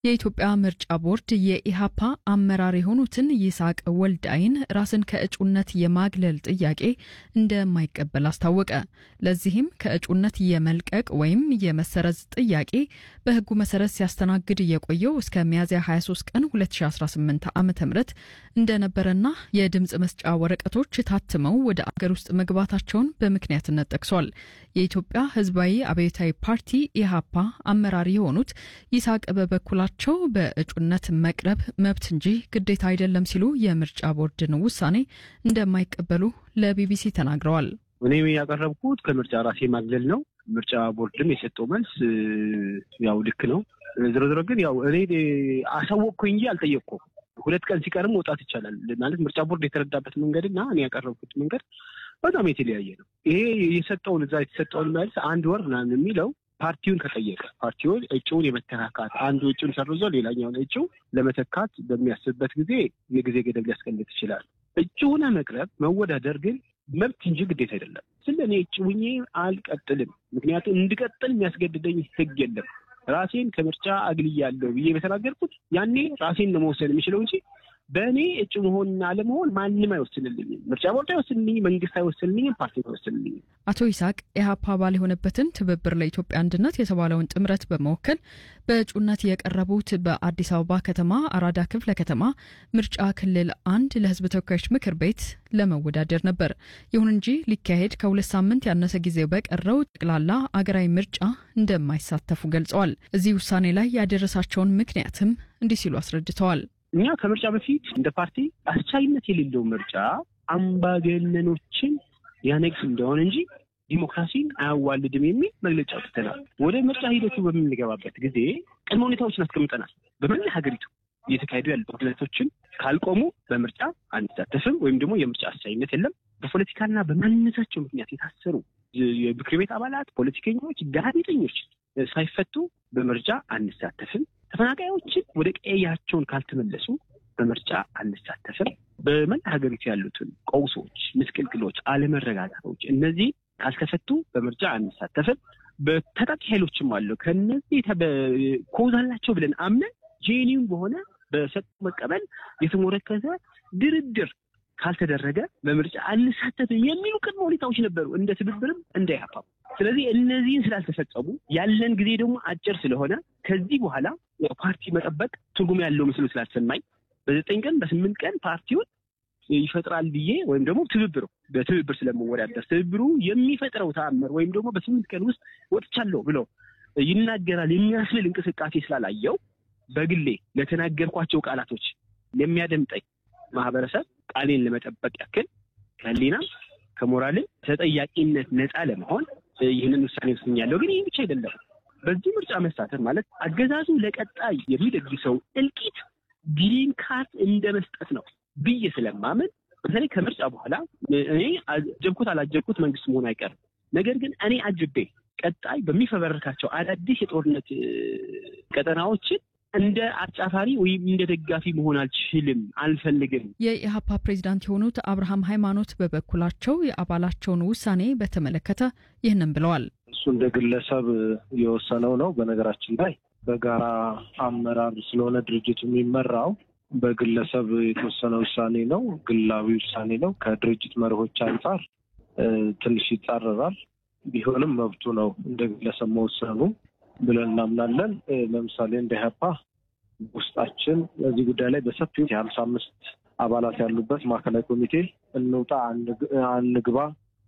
የኢትዮጵያ ምርጫ ቦርድ የኢሃፓ አመራር የሆኑትን ይስሐቅ ወልዳይን ራስን ከእጩነት የማግለል ጥያቄ እንደማይቀበል አስታወቀ። ለዚህም ከእጩነት የመልቀቅ ወይም የመሰረዝ ጥያቄ በሕጉ መሰረት ሲያስተናግድ የቆየው እስከ ሚያዝያ 23 ቀን 2018 ዓ ም እንደነበረና የድምፅ መስጫ ወረቀቶች ታትመው ወደ አገር ውስጥ መግባታቸውን በምክንያትነት ጠቅሷል። የኢትዮጵያ ሕዝባዊ አብዮታዊ ፓርቲ ኢሃፓ አመራር የሆኑት ይስሐቅ በበኩላቸው ቸው በእጩነት መቅረብ መብት እንጂ ግዴታ አይደለም ሲሉ የምርጫ ቦርድን ውሳኔ እንደማይቀበሉ ለቢቢሲ ተናግረዋል። እኔ ያቀረብኩት ከምርጫ ራሴ ማግለል ነው። ምርጫ ቦርድም የሰጠው መልስ ያው ልክ ነው። ዝሮ ዝሮ ግን ያው እኔ አሳወቅኩኝ እንጂ አልጠየቅኩም። ሁለት ቀን ሲቀርም መውጣት ይቻላል ማለት ምርጫ ቦርድ የተረዳበት መንገድ እና እኔ ያቀረብኩት መንገድ በጣም የተለያየ ነው። ይሄ የሰጠውን እዛ የተሰጠውን መልስ አንድ ወር ምናምን የሚለው ፓርቲውን ከጠየቀ ፓርቲውን እጩውን የመተካካት አንዱ እጩን ሰርዞ ሌላኛውን እጩ ለመተካት በሚያስብበት ጊዜ የጊዜ ገደብ ሊያስቀምጥ ይችላል። እጩ ሆነ መቅረብ መወዳደር ግን መብት እንጂ ግዴታ አይደለም። ስለ እኔ እጩ ሆኜ አልቀጥልም። ምክንያቱም እንድቀጥል የሚያስገድደኝ ሕግ የለም። ራሴን ከምርጫ አግልያለሁ ብዬ በተናገርኩት ያኔ ራሴን ነው መወሰን የሚችለው እንጂ በእኔ እጩ መሆንና አለመሆን ማንም አይወስንልኝም። ምርጫ ቦርድ አይወስንልኝም፣ መንግስት አይወስንልኝም፣ ፓርቲ አይወስንልኝም። አቶ ይስሐቅ ኢህአፓ አባል የሆነበትን ትብብር ለኢትዮጵያ አንድነት የተባለውን ጥምረት በመወከል በእጩነት የቀረቡት በአዲስ አበባ ከተማ አራዳ ክፍለ ከተማ ምርጫ ክልል አንድ ለህዝብ ተወካዮች ምክር ቤት ለመወዳደር ነበር። ይሁን እንጂ ሊካሄድ ከሁለት ሳምንት ያነሰ ጊዜ በቀረው ጠቅላላ አገራዊ ምርጫ እንደማይሳተፉ ገልጸዋል። እዚህ ውሳኔ ላይ ያደረሳቸውን ምክንያትም እንዲህ ሲሉ አስረድተዋል። እኛ ከምርጫ በፊት እንደ ፓርቲ አስቻይነት የሌለው ምርጫ አምባገነኖችን ያነግስ እንደሆነ እንጂ ዲሞክራሲን አያዋልድም የሚል መግለጫ አውጥተናል። ወደ ምርጫ ሂደቱ በምንገባበት ጊዜ ቅድመ ሁኔታዎችን አስቀምጠናል። በመላ ሀገሪቱ እየተካሄዱ ያሉ ጦርነቶችን ካልቆሙ በምርጫ አንሳተፍም ወይም ደግሞ የምርጫ አስቻይነት የለም። በፖለቲካና በማንነታቸው ምክንያት የታሰሩ የምክር ቤት አባላት፣ ፖለቲከኞች፣ ጋዜጠኞች ሳይፈቱ በምርጫ አንሳተፍም። ተፈናቃዮችን ወደ ቀያቸውን ካልተመለሱ በምርጫ አንሳተፍም። በመላ ሀገሪቱ ያሉትን ቀውሶች፣ ምስቅልቅሎች፣ አለመረጋጋቶች እነዚህ ካልተፈቱ በምርጫ አንሳተፍም። በታጣቂ ኃይሎችም አሉ። ከነዚህ ኮዝ አላቸው ብለን አምነን ጄኒውን በሆነ በሰጡ መቀበል የተሞረከዘ ድርድር ካልተደረገ በምርጫ አንሳተፍም የሚሉ ቅድመ ሁኔታዎች ነበሩ፣ እንደ ትብብርም እንደ ኢህአፓም። ስለዚህ እነዚህን ስላልተፈጸሙ ያለን ጊዜ ደግሞ አጭር ስለሆነ ከዚህ በኋላ ፓርቲ መጠበቅ ትርጉም ያለው ምስሉ ስላልሰማኝ በዘጠኝ ቀን በስምንት ቀን ፓርቲውን ይፈጥራል ብዬ ወይም ደግሞ ትብብሩ በትብብር ስለመወዳደር ትብብሩ የሚፈጥረው ተአምር ወይም ደግሞ በስምንት ቀን ውስጥ ወጥቻለሁ ብሎ ይናገራል የሚያስብል እንቅስቃሴ ስላላየው በግሌ ለተናገርኳቸው ቃላቶች የሚያደምጠኝ ማህበረሰብ ቃሌን ለመጠበቅ ያክል ከህሊናም ከሞራልም ተጠያቂነት ነፃ ለመሆን ይህንን ውሳኔ ወስኛለሁ። ግን ይህ ብቻ አይደለም። በዚህ ምርጫ መሳተፍ ማለት አገዛዙ ለቀጣይ የሚደግሰው እልቂት ግሪን ካርድ እንደ መስጠት ነው ብዬ ስለማምን በተለይ ከምርጫ በኋላ እኔ አጀብኩት አላጀብኩት መንግስት መሆን አይቀርም። ነገር ግን እኔ አጅቤ ቀጣይ በሚፈበረካቸው አዳዲስ የጦርነት ቀጠናዎችን እንደ አጫፋሪ ወይም እንደ ደጋፊ መሆን አልችልም፣ አልፈልግም። የኢህአፓ ፕሬዚዳንት የሆኑት አብርሃም ሃይማኖት በበኩላቸው የአባላቸውን ውሳኔ በተመለከተ ይህንን ብለዋል። እሱ እንደ ግለሰብ የወሰነው ነው። በነገራችን ላይ በጋራ አመራር ስለሆነ ድርጅቱ የሚመራው በግለሰብ የተወሰነ ውሳኔ ነው። ግላዊ ውሳኔ ነው። ከድርጅት መርሆች አንጻር ትንሽ ይጻረራል። ቢሆንም መብቱ ነው እንደ ግለሰብ መወሰኑ ብለን እናምናለን። ለምሳሌ እንደ ኢህአፓ ውስጣችን በዚህ ጉዳይ ላይ በሰፊው የሀምሳ አምስት አባላት ያሉበት ማዕከላዊ ኮሚቴ እንውጣ፣ አንግባ፣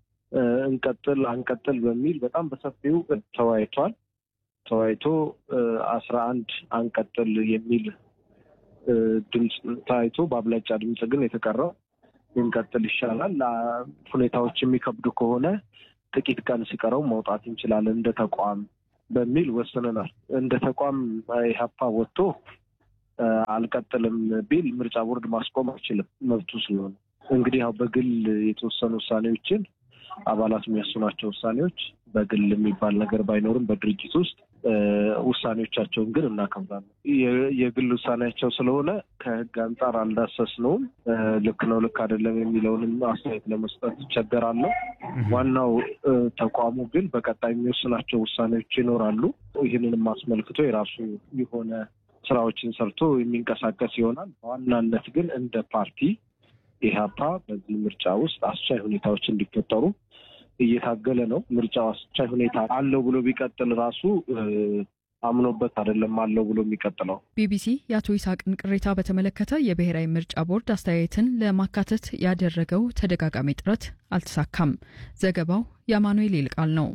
እንቀጥል፣ አንቀጥል በሚል በጣም በሰፊው ተወያይቷል። ተወያይቶ አስራ አንድ አንቀጥል የሚል ድምፅ ታይቶ በአብላጫ ድምፅ ግን የተቀረው እንቀጥል ይሻላል፣ ሁኔታዎች የሚከብዱ ከሆነ ጥቂት ቀን ሲቀረው መውጣት እንችላለን እንደ ተቋም በሚል ወስነናል። እንደ ተቋም ኢህአፓ ወጥቶ አልቀጥልም ቢል ምርጫ ቦርድ ማስቆም አይችልም፣ መብቱ ስለሆነ። እንግዲህ ያው በግል የተወሰኑ ውሳኔዎችን አባላት የሚያስኗቸው ውሳኔዎች በግል የሚባል ነገር ባይኖርም በድርጅት ውስጥ ውሳኔዎቻቸውን ግን እናከብራለን። የግል ውሳኔያቸው ስለሆነ ከህግ አንጻር አልዳሰስነውም። ልክ ነው ልክ አይደለም የሚለውንም አስተያየት ለመስጠት ይቸገራለሁ። ዋናው ተቋሙ ግን በቀጣይ የሚወስናቸው ውሳኔዎች ይኖራሉ። ይህንንም አስመልክቶ የራሱ የሆነ ስራዎችን ሰርቶ የሚንቀሳቀስ ይሆናል። በዋናነት ግን እንደ ፓርቲ ኢህአፓ በዚህ ምርጫ ውስጥ አስቻይ ሁኔታዎች እንዲፈጠሩ እየታገለ ነው። ምርጫው አስቻይ ሁኔታ አለው ብሎ ቢቀጥል ራሱ አምኖበት አይደለም አለው ብሎ የሚቀጥለው። ቢቢሲ የአቶ ይስሐቅን ቅሬታ በተመለከተ የብሔራዊ ምርጫ ቦርድ አስተያየትን ለማካተት ያደረገው ተደጋጋሚ ጥረት አልተሳካም። ዘገባው የአማኑኤል ይልቃል ነው።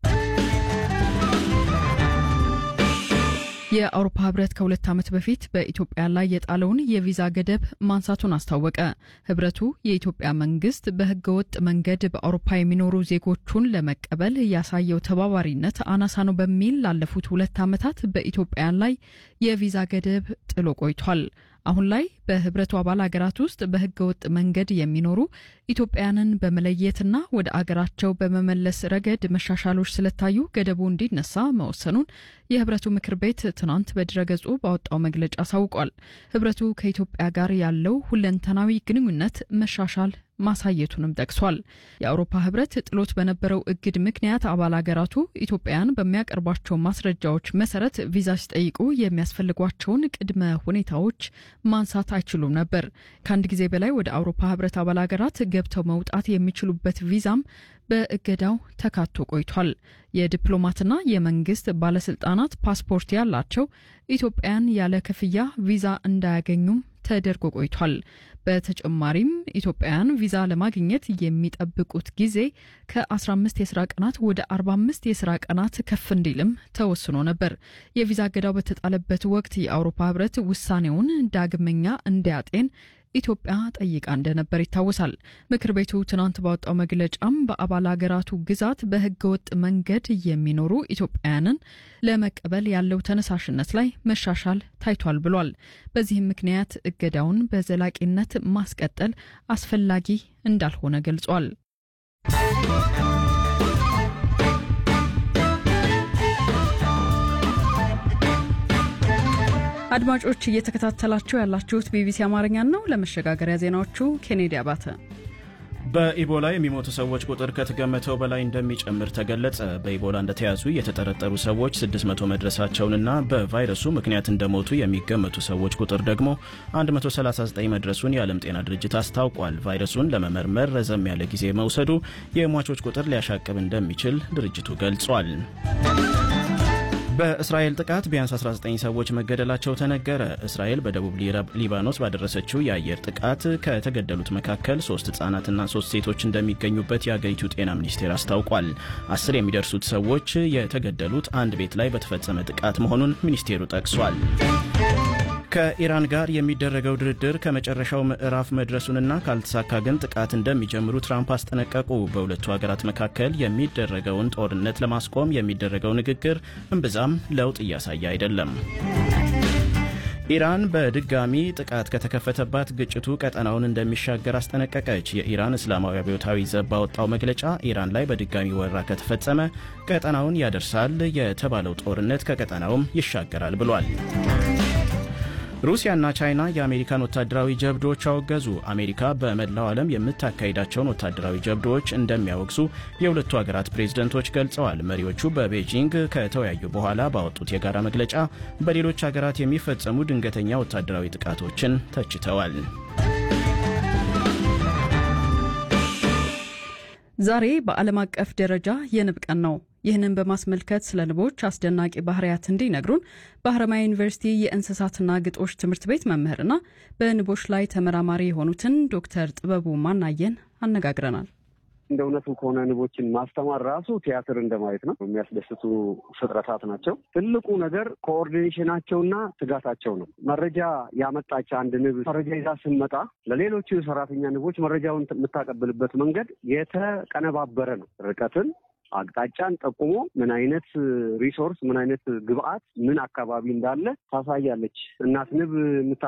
የአውሮፓ ህብረት ከሁለት ዓመት በፊት በኢትዮጵያ ላይ የጣለውን የቪዛ ገደብ ማንሳቱን አስታወቀ። ህብረቱ የኢትዮጵያ መንግስት በህገወጥ መንገድ በአውሮፓ የሚኖሩ ዜጎቹን ለመቀበል ያሳየው ተባባሪነት አናሳ ነው በሚል ላለፉት ሁለት ዓመታት በኢትዮጵያን ላይ የቪዛ ገደብ ጥሎ ቆይቷል። አሁን ላይ በህብረቱ አባል ሀገራት ውስጥ በህገ ወጥ መንገድ የሚኖሩ ኢትዮጵያውያንን በመለየትና ወደ አገራቸው በመመለስ ረገድ መሻሻሎች ስለታዩ ገደቡ እንዲነሳ መወሰኑን የህብረቱ ምክር ቤት ትናንት በድረገጹ ባወጣው መግለጫ አሳውቋል። ህብረቱ ከኢትዮጵያ ጋር ያለው ሁለንተናዊ ግንኙነት መሻሻል ማሳየቱንም ጠቅሷል። የአውሮፓ ህብረት ጥሎት በነበረው እግድ ምክንያት አባል ሀገራቱ ኢትዮጵያውያን በሚያቀርቧቸው ማስረጃዎች መሰረት ቪዛ ሲጠይቁ የሚያስፈልጓቸውን ቅድመ ሁኔታዎች ማንሳት አይችሉም ነበር። ከአንድ ጊዜ በላይ ወደ አውሮፓ ህብረት አባል ሀገራት ገብተው መውጣት የሚችሉበት ቪዛም በእገዳው ተካቶ ቆይቷል። የዲፕሎማትና የመንግስት ባለስልጣናት ፓስፖርት ያላቸው ኢትዮጵያውያን ያለ ክፍያ ቪዛ እንዳያገኙም ተደርጎ ቆይቷል። በተጨማሪም ኢትዮጵያውያን ቪዛ ለማግኘት የሚጠብቁት ጊዜ ከ15 የስራ ቀናት ወደ 45 የስራ ቀናት ከፍ እንዲልም ተወስኖ ነበር። የቪዛ እገዳው በተጣለበት ወቅት የአውሮፓ ህብረት ውሳኔውን ዳግመኛ እንዲያጤን ኢትዮጵያ ጠይቃ እንደነበር ይታወሳል። ምክር ቤቱ ትናንት ባወጣው መግለጫም በአባል ሀገራቱ ግዛት በህገወጥ መንገድ የሚኖሩ ኢትዮጵያውያንን ለመቀበል ያለው ተነሳሽነት ላይ መሻሻል ታይቷል ብሏል። በዚህም ምክንያት እገዳውን በዘላቂነት ማስቀጠል አስፈላጊ እንዳልሆነ ገልጿል። አድማጮች እየተከታተላችሁ ያላችሁት ቢቢሲ አማርኛን ነው። ለመሸጋገሪያ ዜናዎቹ ኬኔዲ አባተ። በኢቦላ የሚሞቱ ሰዎች ቁጥር ከተገመተው በላይ እንደሚጨምር ተገለጸ። በኢቦላ እንደተያዙ የተጠረጠሩ ሰዎች 600 መድረሳቸውንና በቫይረሱ ምክንያት እንደሞቱ የሚገመቱ ሰዎች ቁጥር ደግሞ 139 መድረሱን የዓለም ጤና ድርጅት አስታውቋል። ቫይረሱን ለመመርመር ረዘም ያለ ጊዜ መውሰዱ የሟቾች ቁጥር ሊያሻቅብ እንደሚችል ድርጅቱ ገልጿል። በእስራኤል ጥቃት ቢያንስ 19 ሰዎች መገደላቸው ተነገረ። እስራኤል በደቡብ ሊባኖስ ባደረሰችው የአየር ጥቃት ከተገደሉት መካከል ሶስት ህጻናትና ሶስት ሴቶች እንደሚገኙበት የአገሪቱ ጤና ሚኒስቴር አስታውቋል። አስር የሚደርሱት ሰዎች የተገደሉት አንድ ቤት ላይ በተፈጸመ ጥቃት መሆኑን ሚኒስቴሩ ጠቅሷል። ከኢራን ጋር የሚደረገው ድርድር ከመጨረሻው ምዕራፍ መድረሱንና ካልተሳካ ግን ጥቃት እንደሚጀምሩ ትራምፕ አስጠነቀቁ። በሁለቱ ሀገራት መካከል የሚደረገውን ጦርነት ለማስቆም የሚደረገው ንግግር እምብዛም ለውጥ እያሳየ አይደለም። ኢራን በድጋሚ ጥቃት ከተከፈተባት ግጭቱ ቀጠናውን እንደሚሻገር አስጠነቀቀች። የኢራን እስላማዊ አብዮታዊ ዘብ ባወጣው መግለጫ ኢራን ላይ በድጋሚ ወረራ ከተፈጸመ ቀጠናውን ያደርሳል የተባለው ጦርነት ከቀጠናውም ይሻገራል ብሏል። ሩሲያና ቻይና የአሜሪካን ወታደራዊ ጀብዶዎች አወገዙ። አሜሪካ በመላው ዓለም የምታካሂዳቸውን ወታደራዊ ጀብዶዎች እንደሚያወግዙ የሁለቱ ሀገራት ፕሬዝደንቶች ገልጸዋል። መሪዎቹ በቤጂንግ ከተወያዩ በኋላ ባወጡት የጋራ መግለጫ በሌሎች ሀገራት የሚፈጸሙ ድንገተኛ ወታደራዊ ጥቃቶችን ተችተዋል። ዛሬ በዓለም አቀፍ ደረጃ የንብ ቀን ነው። ይህንን በማስመልከት ስለ ንቦች አስደናቂ ባህርያት እንዲነግሩን በሀረማያ ዩኒቨርሲቲ የእንስሳትና ግጦሽ ትምህርት ቤት መምህርና በንቦች ላይ ተመራማሪ የሆኑትን ዶክተር ጥበቡ ማናየን አነጋግረናል። እንደ እውነቱ ከሆነ ንቦችን ማስተማር ራሱ ቲያትር እንደማየት ነው። የሚያስደስቱ ፍጥረታት ናቸው። ትልቁ ነገር ኮኦርዲኔሽናቸውና ትጋታቸው ነው። መረጃ ያመጣች አንድ ንብ መረጃ ይዛ ስመጣ ለሌሎቹ የሰራተኛ ንቦች መረጃውን የምታቀብልበት መንገድ የተቀነባበረ ነው። ርቀትን አቅጣጫን ጠቁሞ ምን አይነት ሪሶርስ ምን አይነት ግብአት ምን አካባቢ እንዳለ ታሳያለች። እናት ንብ